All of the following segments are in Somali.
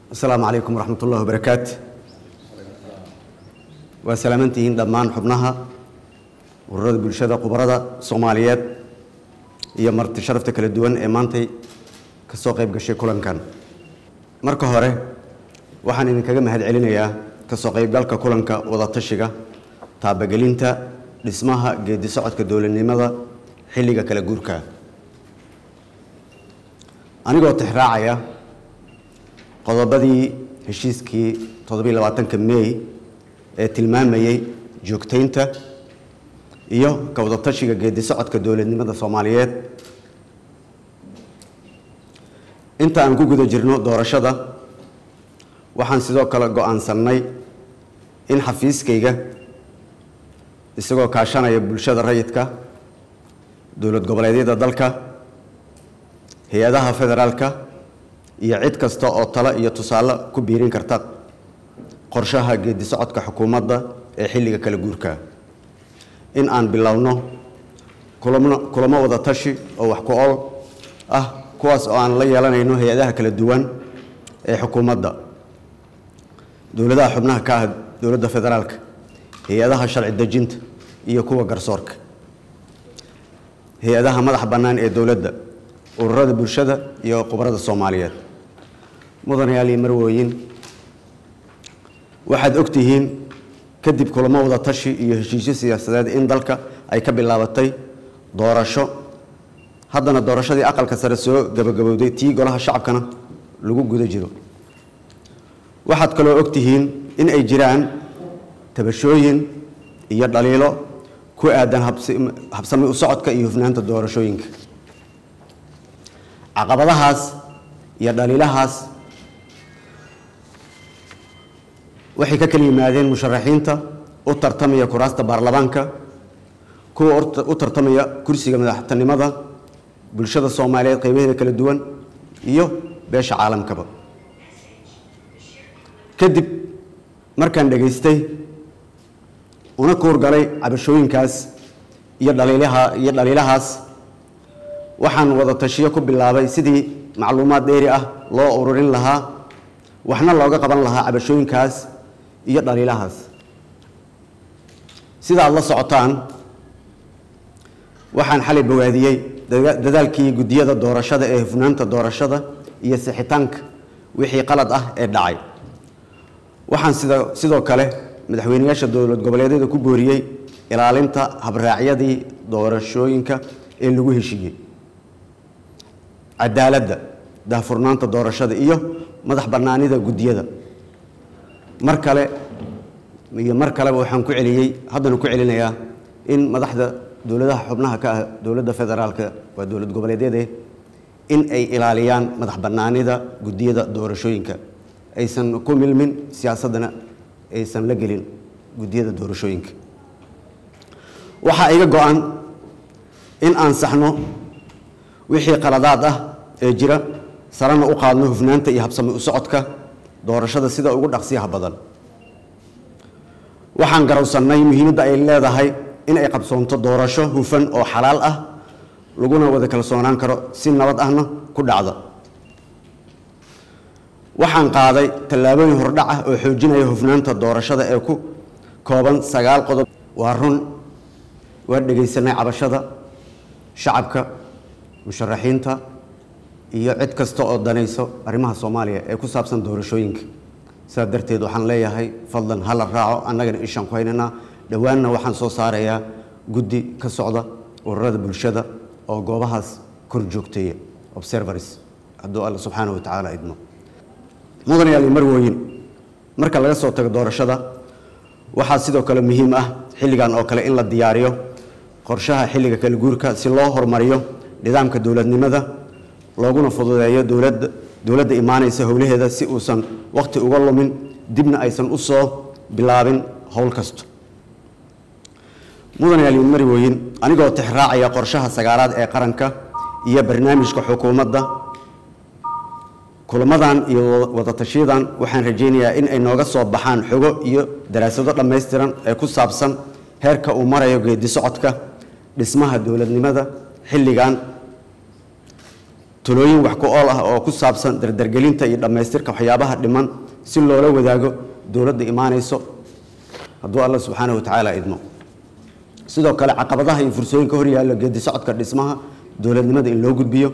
asalaamu calaykum waraxmat ullahi wabarakaatu waa salaamantihiin dhammaan xubnaha ururada bulshada khubarada soomaaliyeed iyo marti sharafta kala duwan ee maantay ka soo qayb gashay kulankan marka hore waxaan idinkaga mahad celinayaa ka soo qaybgalka kulanka wadatashiga taabagelinta dhismaha geedi socodka dowladnimada xilliga kala guurka anigoo tixraacaya qodobadii heshiiskii toddobiiy labaatanka mey ee tilmaamayey joogtaynta iyo ka wadatashiga geedi socodka dowladnimada soomaaliyeed inta aan ku guda jirno doorashada waxaan sidoo kale go-aansannay in xafiiskayga isagoo kaashanaya bulshada rayidka dowlad goboleedyada dalka hay-adaha federaalka iyo cid kasta oo talo iyo tusaale ku biirin karta qorshaha geedi socodka xukuumadda ee xilliga kala guurka in aan bilowno kulamo kulamo wada tashi oo wax ku ol ah kuwaas oo aan la yeelanayno hay-adaha kala duwan ee xukuumadda dowladaha xubnaha ka ah dowladda federaalka hay-adaha sharci dejinta iyo kuwa garsoorka hay-adaha madax bannaan ee dowladda ururada bulshada iyo khubarada soomaaliyeed mudanayaal iyo marwooyin waxaad ogtihiin kadib kulamo wada tashi iyo heshiisyo siyaasadeed in dalka ay ka bilaabatay doorasho haddana doorashadii aqalka sare soo gabagabowday tii golaha shacabkana lagu guda jiro waxaad kaloo ogtihiin in ay jiraan tabashooyin iyo dhaliilo ku aadan habsami u socodka iyo hufnaanta doorashooyinka caqabadahaas iyo dhaliilahaas waxay ka kala yimaadeen musharaxiinta u tartamaya kuraasta baarlamaanka kuwa u tartamaya kursiga madaxtinimada bulshada soomaaliyeed qeybaheeda kala duwan iyo beesha caalamkaba kadib markaan dhegaystay una kuurgalay cabashooyinkaas iyo dhaliilaha iyo dhaliilahaas waxaan wada tashiyo ku bilaabay sidii macluumaad dheeri ah loo ururin lahaa waxna looga qaban lahaa cabashooyinkaas iyo dhaliilahaas sidaad la socotaan waxaan xalay bawaadiyey dadaalkii guddiyada doorashada ee hufnaanta doorashada iyo sixitaanka wixii qalad ah ee dhacay waxaan sida sidoo kale madaxweyneyaasha dowlad goboleedyada ku booriyey ilaalinta habraacyadii doorashooyinka ee lagu heshiiyey cadaaladda daahfurnaanta doorashada iyo madax bannaanida guddiyada mar kale iyo mar kaleba waxaan ku celiyey haddana ku celinayaa in madaxda dowladaha xubnaha ka ah dowladda federaalka waa dowlad goboleedyade in ay ilaaliyaan madax bannaanida guddiyada doorashooyinka aysan ku milmin siyaasaddana aysan la gelin guddiyada doorashooyinka waxaa iga go-an in aan saxno wixii qaladaad ah ee jira sarana u qaadno hufnaanta iyo habsami u socodka doorashada sida ugu dhaqsiyaha badan waxaan garowsannay muhiimadda ay leedahay in ay qabsoonto doorasho hufan oo xalaal ah laguna wada kalsoonaan karo si nabad ahna ku dhacda waxaan qaaday tallaabooyin hordhac ah oo xoojinaya hufnaanta doorashada ee ku kooban sagaal qodob waa run waa dhegaysanay cabashada shacabka musharaxiinta iyo cid kasta oo danayso arrimaha soomaaliya ee ku saabsan doorashooyinka sidaa darteed waxaan leeyahay fadlan hala raaco annagana ishaan ku haynaynaa dhowaanna waxaan soo saarayaa guddi ka socda ururada bulshada oo goobahaas kor joogteeya observers hadduu alla subxaana wa tacaala idmo mudanayaal iyo marwooyin marka laga soo tago doorashada waxaa sidoo kale muhiim ah xilligan oo kale in la diyaariyo qorshaha xilliga kala guurka si loo horumariyo nidaamka dowladnimada looguna fududeeyo dowladda dowladda imaanaysa howlaheeda si uusan wakhti uga lumin dibna aysan u soo bilaabin howl kasto mudanayaal iyo marwooyin anigoo tixraacaya qorshaha sagaalaad ee qaranka iyo barnaamijka xukuumadda kulamadan iyo wadatashiyadan waxaan rajaynayaa in ay nooga soo baxaan xogo iyo daraasado dhammaystiran ee ku saabsan heerka uu marayo geedi socodka dhismaha dowladnimada xilligan talooyin wax ku ool ah oo ku saabsan dardargelinta iyo dhammaystirka waxyaabaha dhiman si loola wadaago dowladda imaanayso hadduu alla subxaanahu wa tacaala idmo sidoo kale caqabadaha iyo fursooyinka horyaalla geedi socodka dhismaha dowladnimada in loo gudbiyo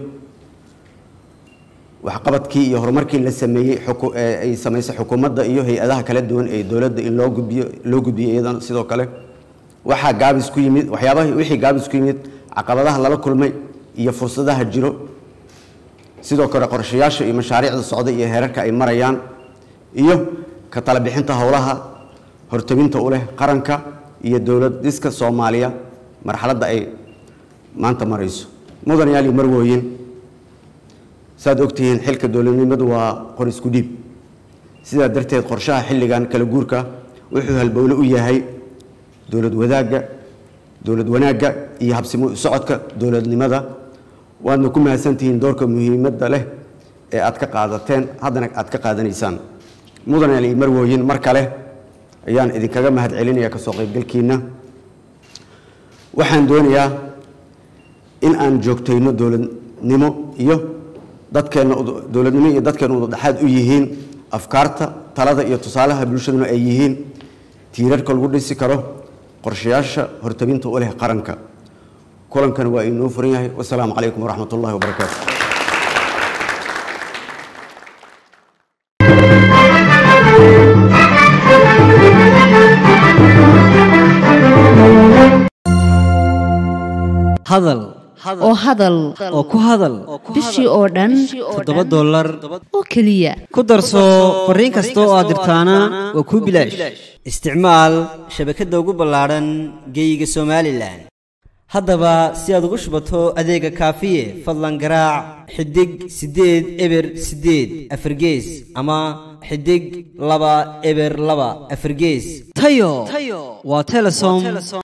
waxqabadkii iyo horumarkii la sameeyey ay samaysay xukuumadda iyo hay-adaha kala duwan ee dowladda in loo gudbiyo loo gudbiyo iyadana sidoo kale waxaa gaabis ku yimid waxyaabaha wixii gaabis ku yimid caqabadaha lala kulmay iyo fursadaha jiro sidoo kale qorshayaasha iyo mashaariicda socda iyo heerarka ay marayaan iyo ka talabixinta howlaha hortabinta u leh qaranka iyo dowlad dhiska soomaaliya marxaladda ay maanta marayso mudanayaal iyo marwooyin saaad ogtihiin xilka dowladnimadu waa qor isku dhiib sidaa darteed qorshaha xilligan kala guurka wuxuu halbowle u yahay dowlad wadaagga dowlad wanaagga iyo habsimo socodka dowladnimada waadna ku mahadsantihiin doorka muhiimadda leh ee aad ka qaadateen haddana aad ka qaadanaysaan mudanayaal iyo marwooyin mar kale ayaan idinkaga mahad celinaya kasoo qaybgalkiina waxaan doonayaa in aan joogtayno dowladnimo iyo dadkeenna dowladnimo iyo dadkeenna udadhexaad u yihiin afkaarta talada iyo tusaalaha bulshaduna ay yihiin tiirarka lagu dhisi karo qorshayaasha hortabinta u leh qaranka kulankana waa inoo furan yahay wasalaamu calaykum waraxmat ullahi wabarakaatu hadal oo hadal oo ku hadal bishii oo dhan toddoba dollar oo keliya ku darso fariin kasta oo aad dirtaana waa kuu bilaash isticmaal shabakadda ugu ballaadhan geeyiga somalilan haddaba si aad ugu shubato adeega kaafiye fadlan garaac xidig siddeed eber siddeed afargees ama xidig laba eber laba afargees tayo waa telesom